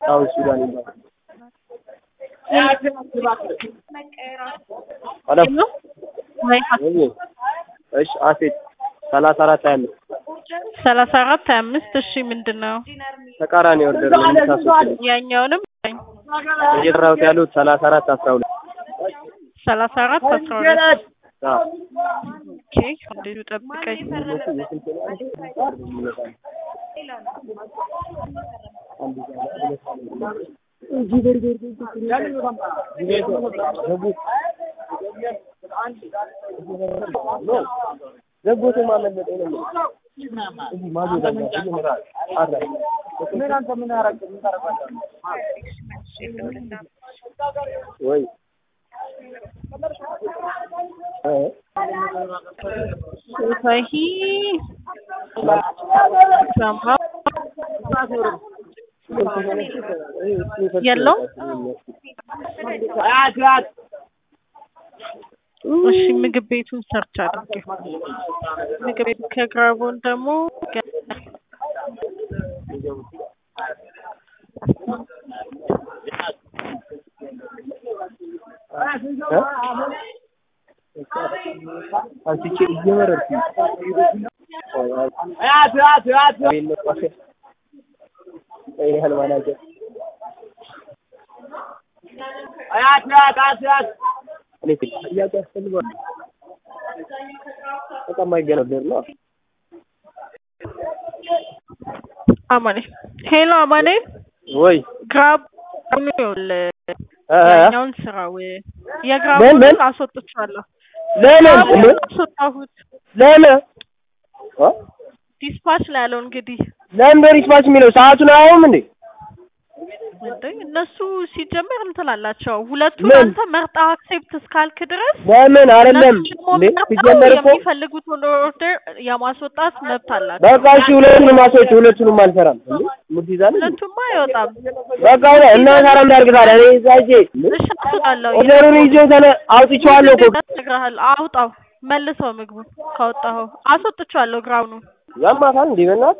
ሳውዝ ሱዳን ይባላል። ሄሎ ወይ እሺ አሴት ሰላሳ አራት ሀያ አምስት ሰላሳ አራት ሀያ አምስት እሺ ምንድን ነው ተቃራኒ ኦርደር ነው የምታስወጪው። ያኛውንም እየጠራሁት ያሉት ሰላሳ አራት አስራ ሁለት ሰላሳ አራት አስራ ሁለት አዎ ኦኬ እንዴት ጠብቀኝ ዘቦት ማመለጠ ነው እዚህ ማዶ ጋር አረ ምን አንተ ምን አረግ ምን ታረጋለህ ወይ ሰሂ ሳምባ የለው እሺ ምግብ ቤቱን ሰርች አድርጌ ምግብ ቤቱ ከግራቦን ደግሞ አንቺ እየመረርኩ ይሄን ማናጀር እኔ ጥያቄ ያስፈልጋል። በቃ የማይገነበር ነው። አማኔ ሄሎ አማኔ ወይ ግራብ ይኸውልህ እ እ ያኛውን ስራው ምን የግራቡን አስወጥቻለሁ ለምን ግራቡን አስወጣሁት ለምን እ ዲስፓች ላይ ያለው እንግዲህ ለምን በሪስፓች የሚለው ሰዓቱን አያውም እንዴ? እንዴ እነሱ ሲጀመር እንትን አላቸው ሁለቱን ምን? አንተ መርጣ አክሴፕት እስካልክ ድረስ ለምን አይደለም እነሱ ደግሞ እንዴ? መርጠው ሲጀመር እኮ የሚፈልጉትን ኦርደር የማስወጣት መብት አላቸው። በቃ እሺ ሁለቱንም አስወጪ፣ ሁለቱንም አልሰራም እንዴ? ሙድ ይዛል እንዴ? ሁለቱማ አይወጣም። በቃ ሆነ እና ታዲያ ምን አድርግ ታዲያ? እኔ እዛ ሂጅ እሺ አስወጣለሁ። ኦርደሩን ይዤው ተነ አውጥቼዋለሁ እኮ እነግርሃለሁ። አውጣው መልሰው ምግቡን ካወጣኸው አስወጥቼዋለሁ ግራውኑ ያማታል እንዴ በእናትህ